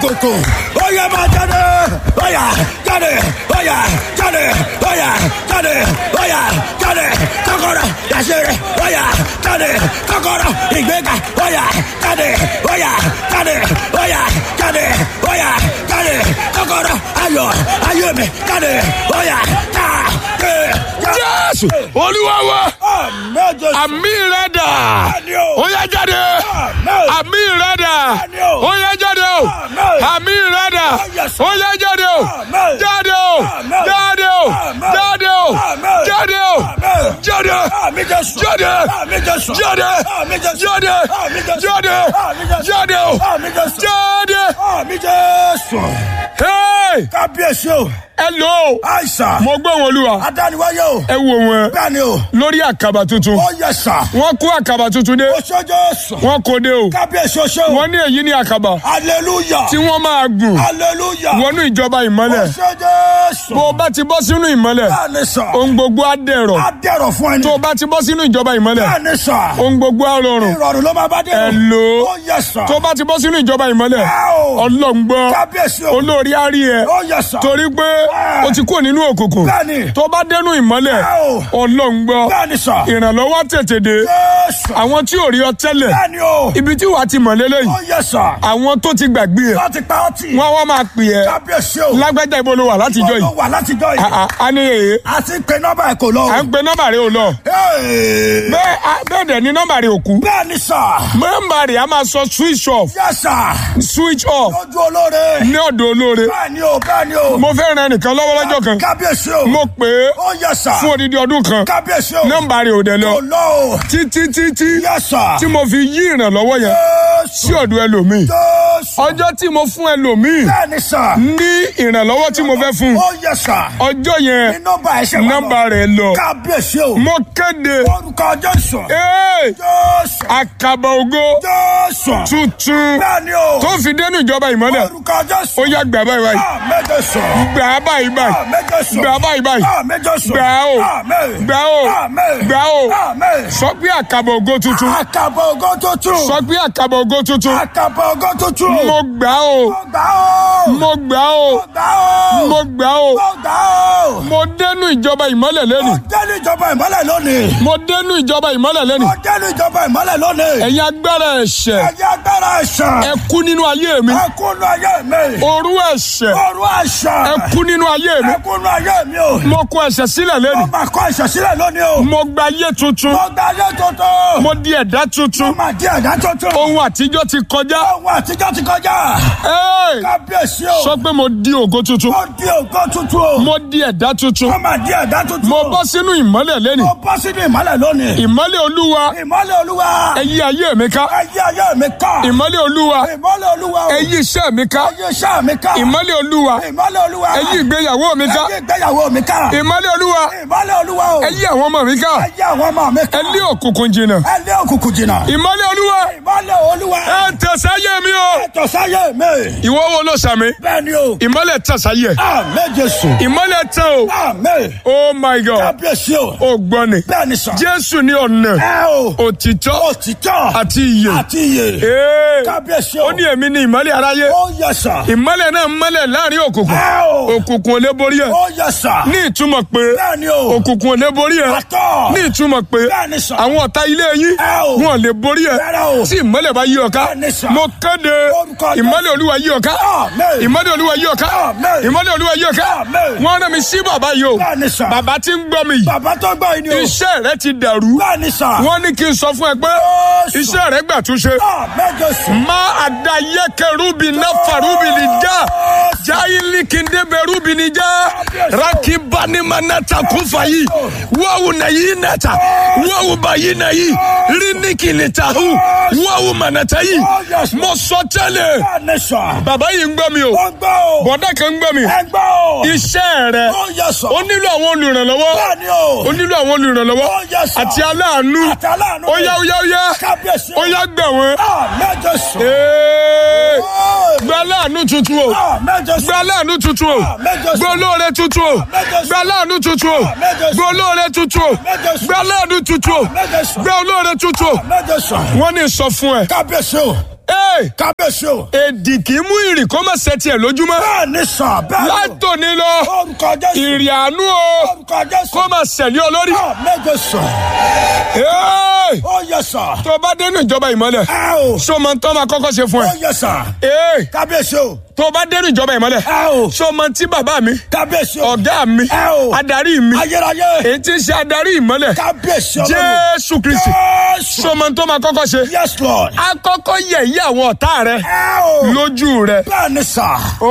òkùnkùn ó yẹ máa jáde ó yá jáde ó yá jáde ó yá jáde ó yá jáde kọ́kọ́rọ́ yàṣẹrẹ ó yá jáde kọ́kọ́rọ́ ìgbéga ó yá jáde ó yá jáde ó yá jáde ó yá jáde kọ́kọ́rọ́ ayọ̀ ayọ̀ mi jáde ó yá jáde. jésù olúwa wa àmì rẹ dà ó yá jáde àmì rẹ dà ó yá jáde o àmì rẹ dà ó yá jáde o jáde o jáde o jáde o jáde o jáde jáde jáde jáde jáde jáde o jáde. Hey! kábíyèsí o hello àìsàn mo gbọ́ wọn olúwa adániwáyé o ẹ wo wọn bẹ́ẹ̀ ni o lórí àkàbà tuntun ó yẹ sà wọ́n kó àkàbà tuntun dé oṣooṣo sùn wọ́n kó dé o kábíyèsí oṣó wọ́n ní èyí ní àkàbà hallelujah tí wọ́n máa gùn hallelujah wọnú ìjọba ìmọ́lẹ̀ oṣooṣo sùn bó o bá ti bọ́ sínú ìmọ́lẹ̀ bẹ́ẹ̀ ni sà ohun gbogbo á dẹ̀rọ̀ á dẹ̀rọ̀ fún ẹni tó o bá ti bọ́ sínú ìjọba ìmọ́lẹ̀ bẹ́ẹ̀ ni sà ohun gbogbo á rọrùn ìrọ̀rùn ló máa bá dé o Hello. ó yẹ sà tó o bá ti bọ́ sínú ìjọba ìmọ́lẹ̀ Wow. ọlọ́ngbọ́ kábíyèsí o olórí á rí ẹ ó yẹ sà torí pé o ti kúrò nínú òkùnkùn bẹ́ẹ̀ ni tó o bá dẹnu ìmọ́lẹ̀ Wow. ọlọ́ngbọ́ bẹ́ẹ̀ ni sà ìrànlọ́wọ́ tètè dé Jésù àwọn tí ò rí ọ tẹ́lẹ̀ bẹ́ẹ̀ ni o ibi tí wàá ti mọ̀ lélẹ́yìn ó yẹ sà àwọn tó ti gbàgbé ẹ láti pa ọtí wọ́n wá máa pè ẹ́ kábíyèsí o lágbájá ibo ló wà látijọ́ ó yìí wà látijọ́ yìí À- à- a ní èyí àti pé nọ́mbà ẹ̀ kò lọ o. à ń pe nọ́mbà rẹ ò lọ Hey. bẹ́ẹ̀ a- bẹ́ẹ̀ dẹ̀ ni nọ́mbà rẹ ò kú bẹ́ẹ̀ ni sà nọ́mbà rẹ a máa sọ switch off yẹ sà switch off lójú olóore ní ọ̀dọ̀ olóore bẹ́ẹ̀ ni o bẹ́ẹ̀ ni o mo fẹ́ ran ẹnìkan lọ́wọ́ lọ́jọ́ kan kábíyèsí o mo pè é ó yẹ sà fún odidi ọdún kan kábíyèsí o nọ́mbà rẹ ò dẹ̀ lọ kò lọ o títí títí yẹ sà tí mo fi yí ìrànlọ́wọ́ yẹn sí Jésù ọ̀dọ̀ ẹlòmíì Jésù ọjọ́ tí mo fún ẹlòmíì bẹ́ẹ̀ ni sà ní ìrànlọ́wọ́ tí mo fẹ́ fún ó yẹ sà ọjọ́ yẹn ní nọ́mbà ẹ̀ ṣe wà lọ nọ́mbà rẹ̀ lọ kábíyèsí o mo kéde orúkọ Jésù ee, Jésù àkàbà ògo Jésù tuntun bẹ́ẹ̀ ni o tó fi dénú ìjọba ìmọ́lẹ̀ orúkọ Jésù ó yá gbà báyìí báyìí méje sọ gbà á báyìí báyìí méje sọ gbà á báyìí báyìí méje sọ gbà á o gbà á o gbà á o sọ pé àkàbà ògo tuntun àkàbọ̀ ògo tuntun sọ pé àkàbà ògo tuntun àkàbọ̀ ògo tuntun mo gbà á o gbà ó mo gbà á o gbà ó mo gbà á o gbà ó mo dénú ìjọba ìmọ́lẹ̀ lẹ́nu ọjọ́ ní ìjọba ìmọ́lẹ̀ lónìí mo dénú ìjọba ìmọ́lẹ̀ lẹ́nu ọjọ́ ní ìjọba ìmọ́lẹ̀ lónìí ẹ̀yin agbára ẹ̀ṣẹ̀ ẹ̀yà agbára ẹ̀ṣẹ̀ ẹ kú nínú ayé mi ẹkúnú ayé mi òru ẹ̀ṣẹ̀ ọrú ẹ̀ṣẹ̀ ẹ kú nínú ayé mi ẹkúnú ayé mi o mo kọ ẹ̀ṣẹ̀ sílẹ̀ lẹ́nu mo máa kọ ẹ̀ṣẹ̀ sílẹ̀ lónìí o mo gba ayé tuntun mo gba ayé tuntun mo di ẹ̀dá tuntun mo máa di ẹ̀dá tuntun ohun àtijọ́ ti kọjá ohun àtijọ́ ti kọjá Ẹ́ẹ̀! kábíyèsí o sọ pé mo di ògo tuntun mo di ògo tuntun o mo di ẹ̀dá tuntun mo máa di ẹ̀dá tuntun mo bọ́ sínú ìmọ́lẹ̀ lẹ́nu mo bọ́ sínú ìmọ́lẹ̀ lónìí ìmọ́lẹ̀ olúwa ìmọ́lẹ̀ olúwa ẹ yí ayé mi ká ayé ayé mi ká ìmọ́lẹ̀ olúwa ìmọ́lẹ̀ olúwa o ẹ yí iṣẹ́ mi ká ayé iṣẹ́ mi ká ìmọ́lẹ̀ olúwa ìmọ́lẹ̀ olúwa ẹ yí ìgbéyàwó mi ká ayé ìgbéyàwó mi ká ìmọ́lẹ̀ olúwa ìmọ́lẹ̀ olúwa o ẹ yí àwọn ọmọ mi ká ayé àwọn ọmọ mi ká ẹ lé òkùnkùn jìnnà ẹ lé òkùnkùn jìnnà ìmọ́lẹ̀ olúwa ìmọ́lẹ̀ olúwa ẹ tẹ̀sáyé mi o ẹ̀tọ́ sáyé mi ìwọ wo ló sàmì bẹ́ẹ̀ ni o ìmọ́lẹ̀ tẹ̀sáyé àmín Jésù ìmọ́lẹ̀ tẹ̀ o àmín oh my god kábíyèsí o ó gbọ́ ni bẹ́ẹ̀ ni sọ jésù ní ọ̀nà ẹ o òtítọ́ òtítọ́ àti ìyè àti iyè Ee, kábíyèsí o ó ní èmi ní ìmọ́lẹ̀ aráyé ó yẹ sà ìmọ́lẹ̀ náà mọ́lẹ̀ láàrin òkùnkùn ẹ o òkùnkùn ò lè borí ẹ̀ ó yẹ sà ní ìtumọ̀ pé bẹ́ẹ̀ ni o òkùnkùn ò lè borí ẹ̀ àtọ́ ní ìtumọ̀ pé bẹ́ẹ̀ ni sà àwọn ọ̀tá ilé yín ẹ o wọn ò lè borí ẹ̀ rárá o tí ìmọ́lẹ̀ bá yí ọ ká Bẹ́ẹ̀ ni sà. mo kéde Orúkọ Jésù. ìmọ́lẹ̀ olúwa yí ọ ká àmín ìmọ́lẹ̀ olúwa yí ọ ká Àmín. ìmọ́lẹ̀ olúwa yí ọ ká Àmín. wọ́n rán mi sí bàbá yìí o bẹ́ẹ̀ ni sà bàbá tí ń gbọ́ mi yìí bàbá tó gbọ́ yìí ni o iṣẹ́ rẹ ti dàrú bẹ́ẹ̀ ni sà wọ́n ní kí n sọ fún ẹ pé Jésù. iṣẹ́ rẹ gbà túnṣe àmín Jésù má àdáyẹkẹ rúbi náfà rúbi ní já jáìlì kìndébẹ rúbi ní já rakibani manata kúfà yìí wọ́wù nà yìí nàta wọ́wù bá yìí nà yìí ríníkì ní tahu wọ́wù mànàtà yìí mo sọ tẹ́lẹ̀ bẹ́ẹ̀ ni sà bàbá yìí ń gbọ́ mi o ó gbọ́ o bọ̀dá kan ń gbọ́ mi ẹ gbọ́ o iṣẹ́ rẹ ó yẹ sà ó nílò àwọn olùrànlọ́wọ́ bẹ́ẹ̀ ni o ó nílò àwọn olùrànlọ́wọ́ ó yẹ sà àti aláàánú àti aláàánú ó yá ó yá ó yá kábíyèsí ó yá gbà wọ́n. àmín Jésù Ee, Ó, gba aláàánú tuntun o àmín Jésù gba aláàánú tuntun o àmín Jésù gba olóore tuntun o gba aláàánú tuntun o gba olóore tuntun o gba aláàánú tuntun o àmín Jésù gba olóore tuntun o àmín Jésù wọ́n ní sọ fún ẹ kábíyèsí o Ee, kábíyèsí o. èdì kì í mú ìrì kó má ṣe tiẹ̀ lójúmọ́. bẹ́ẹ̀ ni sà bẹ́ẹ̀ ni o. látòní lọ orúkọ jésù. ìrì àánú o orúkọ jésù. kó má ṣẹ̀lẹ̀ olórí. méje sà. Ee, ó yẹ sà. tó o bá dénú ìjọba ìmọ́lẹ̀ ẹ o. ṣó o mọ tó máa kọ́kọ́ ṣe fún ó ẹ. yẹ sà. Ee, kábíyèsí o. tó o bá dénú ìjọba ìmọ́lẹ̀ ẹ o. ṣó o mọ tí bàbá mi kábíyèsí o. ọ̀gá mi ẹ o. adarí mi ayérayé. èyí tí ń ṣe adarí ìmọ́lẹ̀ kábíyèsí ọlọ́run. Jésù Kristi jésù. ṣó o mọ tó máa kọ́kọ́ ṣe. yes lord. akọ́kọ́ yẹ̀yẹ́ àwọn ọ̀tá rẹ ẹ o. lójú rẹ. bẹ́ẹ̀ ni sà.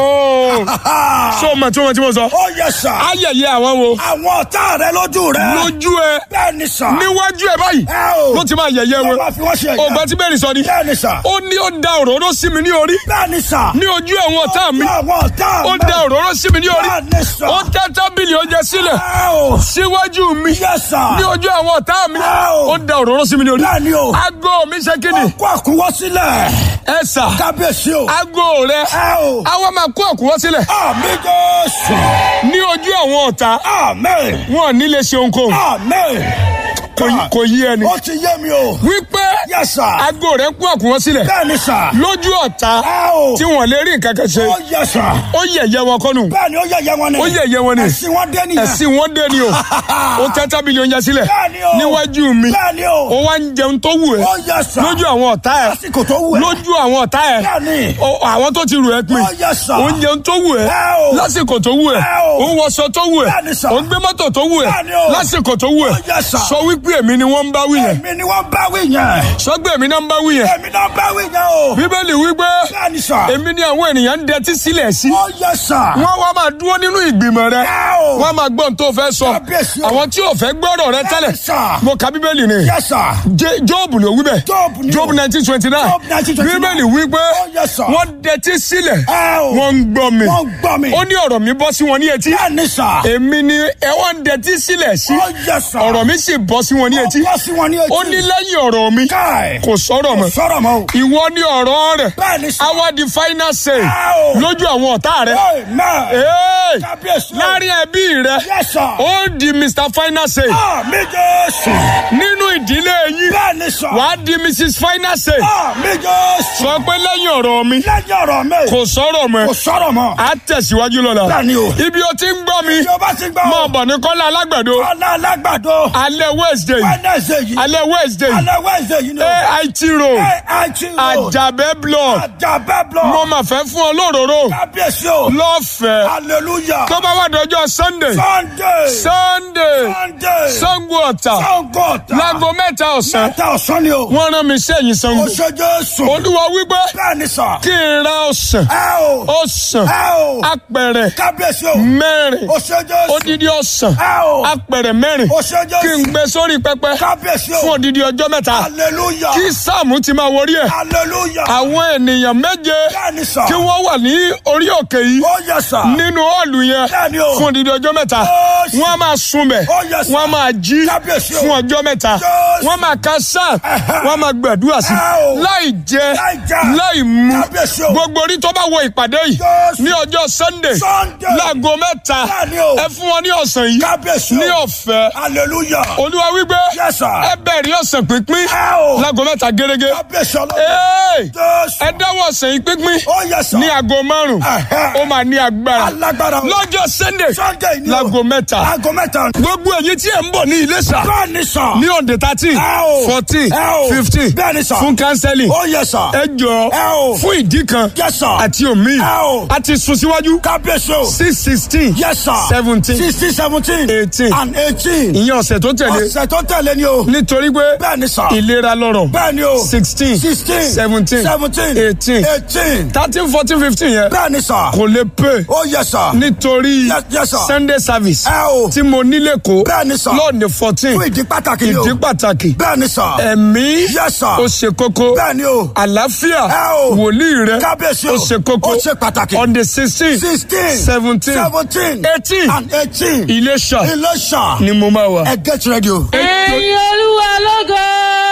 Ooo ṣó o mọ tí wọ́n ti mọ̀ sọ. ó yẹ sà. ayẹyẹ àwọn wo àwọn ọ̀tá rẹ lójú rẹ. lójú ẹ bẹ́ẹ̀ ni sà. níwájú ẹ báyìí ẹ o. ló ti máa yẹ̀yẹ́ wọ́n wọn. máa fi wọ́n ṣe ẹ̀yà. ọgbà tí bẹ́ẹ̀ ni sọ ni bẹ́ẹ̀ ni sà. ó ní ó da òróró sí mi ní orí bẹ́ẹ̀ ni sà. ní ojú àwọn ọ̀tá mi àwọn ọ̀tá ó da òróró sí mi ní orí bẹ́ẹ̀ ni sà. ó tẹ́ tábìlì oúnjẹ sílẹ̀ ẹ o. síwájú mi yẹ sà. ní ojú àwọn ọ̀tá mi Wow. ó da òróró sí mi ní orí bẹ́ẹ̀ ni o. aago mi ṣe kíni kó àkúwọ́ sílẹ̀. ẹ sà kábíyèsí o. aago rẹ ẹ o. àwa máa kó àkúwọ́ sílẹ̀ àmì jésù. ní ojú àwọn ọ̀tá àmín. wọn ò ní lè ṣe ohunkóhun àmín. Kò- kò yí ẹni ó ti yé mi o. wípé yẹ sà. aago rẹ kó àkúwọ́ sílẹ̀ bẹ́ẹ̀ ni sà. lójú ọ̀tá ẹ o. tí wọn lè rí nǹkan kan ṣe ó yẹ sà. ó yẹ̀yẹ́ wọn kọ́nù bẹ́ẹ̀ ni ó yẹ̀yẹ́ wọn ni. ó yẹ̀yẹ́ wọn ni ẹ̀sìn wọn dé nìyẹn. ẹ̀sìn wọn dé ni o ó tẹ́ tábìlì oúnjẹ sílẹ̀ bẹ́ẹ̀ ni o. níwájú mi bẹ́ẹ̀ ni o. ó wá ń jẹun tó wù ẹ́ ó yẹ sà. lójú àwọn ọ̀tá ẹ̀ lásìkò tó wù ẹ́. lójú àwọn ọ̀tá ẹ̀ bẹ́ẹ̀ ni. ó- àwọn tó ti rù ẹ́ pin ó yẹ sà. ó ń jẹun tó wù ẹ́ Ẹ o. lásìkò tó wù ẹ́ Ẹ o. ó ń wọṣọ tó wù ẹ́ Bẹ́ẹ̀ ni sà. ó ń gbé mọ́tò tó wù ẹ́ Bẹ́ẹ̀ ni o. lásìkò tó wù ẹ́ Ó yẹ sà. sọ wípé èmi ni wọ́n ń bá wí yẹn èmi ni wọ́n bá wí yẹn. sọgbẹ́ èmi náà ń bá wí yẹn èmi náà bá wí yẹn o. bíbélì wípé bẹ́ẹ̀ ni sà. èmi ni àwọn ènìyàn ń dẹtí sílẹ̀ sí ó yẹ sà. wọ́n wá máa dúró nínú ìgbìmọ̀ rẹ ẹ o. wọ́n máa gbọ́n tó fẹ́ sọ Kábíyèsí o. àwọn tí ò fẹ́ gbọ́rọ̀ rẹ tẹ́lẹ̀ sà. mo ka bíbélì ni yẹ sà. Jé- Jóòbù ló wí bẹ́ẹ̀ Jóòbù ni o. Jóòbù nineteen twenty nine Job 1929. bíbélì wí pé Ó yẹ sà. wọ́n dẹtí sílẹ̀ ẹ o. wọ́n ń gbọ́ mi wọ́n gbọ́ mi. ó ní ọ̀rọ̀ mi bọ́ sí wọn ní etí bẹ́ẹ̀ ni sà. èmi ni ẹ wọ́n ń dẹtí sílẹ̀ sí ó yẹ sà. ọ̀rọ̀ mi sì bọ́ sí wọn ní etí wọ́n sí wọn ní etí. ó ní lẹ́yìn ọ̀rọ̀ mi káì. kò sọ̀rọ̀ mọ́ sọ̀rọ̀ mọ́ o. ìwọ ní ọ̀rọ̀ rẹ̀ bẹ́ẹ̀ ni sà. àwa di final say Ẹ o. lójú àwọn ọ̀tá rẹ̀ Amen. Hey! kábíyèsí o. láàrin ẹbí rẹ̀ yẹ sà. ó di Mr final say àmì jésù. nínú ìdílé yín bẹ́ẹ̀ ni sà. wàá di Mrs final say àmì jésù. sọ pé lẹ́yìn ọ̀rọ̀ mi lẹ́yìn ọ̀rọ̀ mi. kò sọ̀rọ̀ mọ́ kò sọ̀rọ̀ mọ́. á tẹ̀síwájú lọ́la bẹ́ẹ̀ ni o. ibi o ti ń gbọ́ mi ìjọba ti gbọ́. máa bọ̀ ní kọ́lá alágbàdo ọ̀la alágbàdo. alẹ́ Wednesday Wednesday yìí. alẹ́ Wednesday alẹ́ Wednesday yìí ni o. AIT road AIT road. Àjàbẹ́ block Àjàbẹ́ block. mo máa fẹ́ fún ọ lóróró kábíyèsí o. lọ́fẹ̀ẹ́ hallelujah. tó bá wà dọjọ́ Sunday Sunday. Sunday Sunday. Sango Ọ̀tà Sango ọ̀tà. láago mẹ́ta ọ̀sán mẹ́ta ọ̀sán ni o. wọ́n rán mi sẹ́yìn Sango o ṣe Jésù. Olúwa wípé bẹ́ẹ̀ ni sà. kí n ra ọ̀sán ẹ o. ọ̀sán ẹ o. apẹ̀rẹ̀ kábíyèsí o. mẹ́rin o ṣe Jésù. odidi ọ̀sán ẹ o. apẹ̀rẹ̀ mẹ́rin o ṣe kí n Jésù. gbé sórí pẹpẹ kábíyèsí fún o. odidi ọjọ́ mẹ́ta hallelujah. kí sáàmù ti máa wọrí ẹ̀ hallelujah. àwọn ènìyàn méje bẹ́ẹ̀ ni sà. kí wọ́n wà ní orí òkè yìí ó yẹ sà. nínú ọ̀ọ̀lù yẹn bẹ́ẹ̀ ni o. fún odidi ọjọ́ mẹ́ta Jésù. wọ́n á máa sunbẹ̀ Ó yẹ sà. wọ́n á máa jí Kábíyèsí o. fún ọjọ́ mẹ́ta Jésù. wọ́n máa ka sáà Ẹ̀hẹ́. wọ́n máa gbàdúrà sí Ẹ o. láì jẹ Láì jẹ. láì mu Kábíyèsí o. gbogbo orí tó bá wọ ìpàdé yìí Jésù. ní ọjọ́ Sunday Sunday. láago mẹ́ta Bẹ́ẹ̀ ni o. ẹ fún wọn ní ọ̀sán yìí kábíyèsí o. ní ọ̀fẹ́ hallelujah. olúwa wípé Yes, sir. ẹ bẹ̀rẹ̀ ọ̀sán pínpín ẹ o. láago mẹ́ta gẹ́gẹ́ kábíyèsí ọlọ́run. Hey! Jésù. ẹ dáwọ́ ọ̀sán yìí pínpín ó yẹ sà. ní aago márùn Ẹ̀hẹ́. ó máa ní agbára alágbára o. lọ́jọ́ Sunday Sunday ni o. láago mẹ́ta aago mẹ́ta. gbogbo èyí tí ẹ ń bọ̀ ní Iléṣà bẹ́ẹ̀ ni sà. ní ọ̀dẹ̀ thirteen Ẹ o. fourteen Ẹ o. fifteen Bẹ́ẹ̀ ni sà. fún counseling ó yẹ sà. ẹ jọ Ẹ o. fún ìdí kan Yes, sir. àti omi Ẹ o. a ti sún síwájú kábíyèsí o. six sixteen yes sir. seventeen sixteen seventeen. eighteen and eighteen. ìyẹn ọ̀sẹ̀ tó tẹ̀lé ọ̀sẹ̀ tó tẹ̀lé ni o. nítorí pé bẹ́ẹ̀ ni sà. ìlera lọ́rọ̀ bẹ́ẹ̀ ni o. sixteen sixteen. seventeen seventeen. eighteen eighteen. thirteen fourteen fifteen yẹn bẹ́ẹ̀ ni sà. kò lè pè ó yẹ sà. nítorí Yes, yes, sir. Sunday service ẹ o. tí mo nílé kó bẹ́ẹ̀ ni sà. lọ́ọ̀nì fourteen fún ìdí pàtàkì ni o. ìdí pàtàkì bẹ́ẹ̀ ni sà. ẹ̀mí Yes, sir. ó ṣe kókó bẹ́ẹ̀ ni o. àlàáfíà Ẹ o. wòlíì rẹ kábíyèsí o. ó ṣe kókó ó ṣe pàtàkì. on the sixteen sixteen. seventeen seventeen. eighteen and eighteen. Iléṣà Iléṣà. ni mo máa wà. ẹ get ready o. ẹ̀yin olúwa lógo.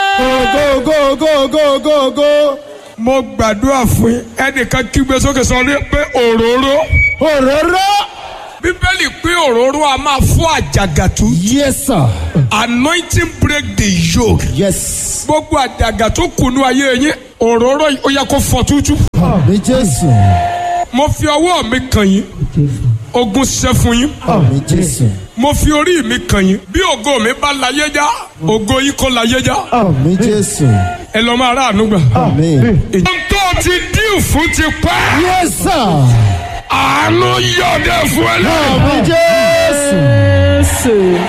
go go go go go go. mo gbàdúrà fún yín ẹnìkan kígbe sókè sọ ní pé òróró òróró. bíbélì pé òróró a máa fọ́ àjàgàtú yes sir. anointing break the yoke yes. gbogbo àjàgà tó kùnú ayé yín òróró yìí ó yẹ kó fọ tútú. àmì jésù mo fi ọwọ́ mi kàn yín ogun ṣẹ́ fún yín àmì jésù mo fi orí mi kàn yín bí ògo mi bá láyé já ògo yìí kò láyé já àmì jésù ẹ lọ máa ráàánú gbà. àmì. ohun tó ti dín fún ti pẹ́ yes sir àánú yọ̀dẹ̀ fún ẹ lẹ́yìn. àmì jésù Jésù.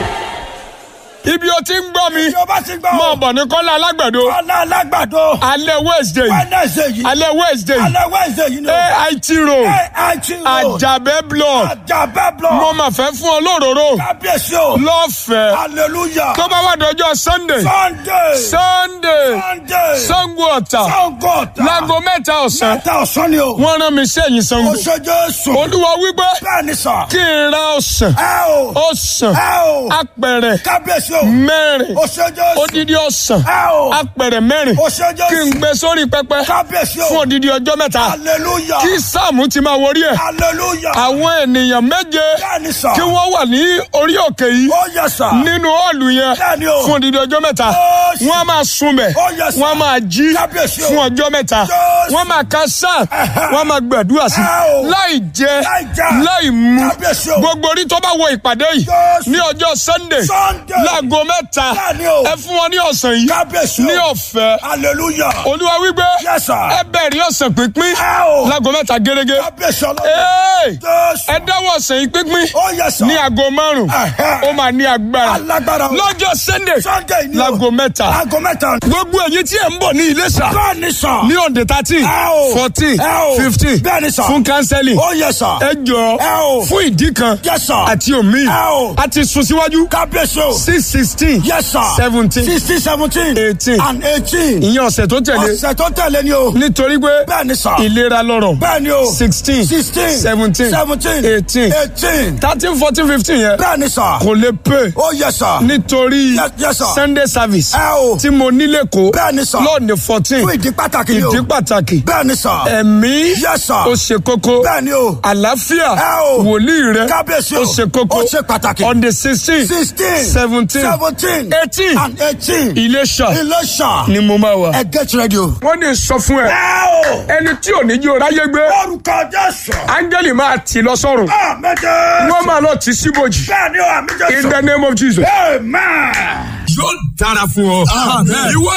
ibi o ti ń gbọ́ mi Bí o bá ti gbọ́. mọ̀ bọ̀ ní kọ́lá alágbàdo Ọlá alágbàdo. alẹ́ wednesday Wednesday yìí. alẹ́ wednesday Alẹ́ Wednesday yìí ni o. ait road AIT road. àjàbẹ́ block Àjàbẹ́ mo block. mà fẹ́ fún ọ lóróró Kábíyèsí o. lọ́fẹ̀ẹ́ Hallelujah. tó bá wà dọjọ́ sunday Sunday. sunday Sunday. sango ọ̀tà Sango ọ̀tà. láago mẹ́ta ọ̀sán Mẹ́ta ọ̀sán ni o. wọ́n rán mi sẹ́yìn sango O ṣe Jésù. olúwa wípé Bẹ́ẹ̀ ni sà. kí n ra ọ̀sán Ẹ o. ọ̀sán Ẹ o. apẹ̀rẹ̀ Kábíyèsí o. mẹ́rin O ṣe Jésù. odidi ọ̀sán Ẹ o. apẹ̀rẹ̀ mẹ́rin O ṣe kí n Jésù. gbé sórí pẹpẹ Kábíyèsí fún o. odidi ọjọ́ mẹ́ta Hallelujah. kí sáàmù ti máa wọrí ẹ̀ Hallelujah. àwọn ènìyàn méje Bẹ́ẹ̀ ni sà. kí wọ́n wà ní orí òkè yìí Ó yẹ sà. nínú ọ̀ọ̀lù yẹn Bẹ́ẹ̀ ni o. fún odidi ọjọ́ mẹ́ta Ó ṣe. wọ́n á máa sunbẹ̀ Ó yẹ sà. wọ́n á máa jí Kábíyèsí o. fún ọjọ́ mẹ́ta Jésù. wọ́n máa ka sáà Ẹ̀hẹ́. wọ́n máa gbàdúrà sí Ẹ o. láì jẹ Láì jẹ. láì mu Kábíyèsí o. gbogbo orí tó bá wọ ìpàdé yìí Jésù. ní ọjọ́ sunday Sunday. láago mẹ́ta Bẹ́ẹ̀ ni o. ẹ fún wọn ní ọ̀sán yìí Kábíyèsí o. ní ọ̀fẹ́ Hallelujah. olúwa wípé Yes, sir. ẹ bẹ̀rẹ̀ ọ̀sán pínpín Ẹ o. láago mẹ́ta gẹ́gẹ́ Kábíyèsí ọlọ́run. Ee! Jésù. ẹ dáwọ́ ọ̀sán yìí pínpín Ó yẹ sà. ní aago márùn Ẹ̀hẹ́. ó máa ní agbára Alágbára o. lọ́jọ́ sunday Sunday ni o. láago mẹ́ta Aago mẹ́ta. gbogbo ẹ̀yin tí ẹ̀ ń bọ̀ ní Iléṣà Bẹ́ẹ̀ ni sà. ní ọ̀dẹ̀ thirteen Ẹ o. fourteen Ẹ o. fifteen Bẹ́ẹ̀ ni sà. fún kánsẹ́lì Ó yẹ sà. ẹ jọ Ẹ o. fún ìdí kan Yes, sir. àti omi Ẹ o. a ti sún síwájú Kábíyèsí o. six sixteen Yes, sir. seventeen Sixteen seventeen. Eighteen. And eighteen. ìyẹn ọ̀sẹ̀ tó tẹ̀lé Ọ̀sẹ̀ tó tẹ̀lé ni o. nítorí pé Bẹ́ẹ̀ ni sà. ìlera lọ́rọ̀ Bẹ́ẹ̀ ni o. sixteen Sixteen. seventeen Seventeen. eighteen Eighteen. thirteen fourteen fifteen yẹn Bẹ́ẹ̀ ni sà. kò lè pè Ó yẹ sà. nítorí Yes, yes, sir. sunday service Ẹ o. tí mo nílé kó Bẹ́ẹ̀ ni sà. lọ́ọ̀nì fourteen Fún ìdí pàtàkì ni o. ìdí pàtàkì Bẹ́ẹ̀ ni sà. ẹ̀mí Yes, sir. ó ṣe kókó Bẹ́ẹ̀ ni o. àlàáfíà Ẹ o. wòlíì rẹ Kábíyèsí o. ó ṣe kókó Ó ṣe pàtàkì. on the sixteen Sixteen. seventeen Seventeen. eighteen And eighteen. Iléṣà Iléṣà. ni mo máa wà. Ẹ get ready o. wọ́n ní sọ fún ẹ Ẹ o. ẹni tí ò ní jí o ráyé gbé Orúkọ Jésù. áńgẹ́lì máa tì lọ sọ́run Àmín Jésù. wọ́n máa lọ tì síbòjì Bẹ́ẹ̀ ni o, àmín Jésù. in the name of Jesus. Amen. yóò dára fún ọ. ìwọ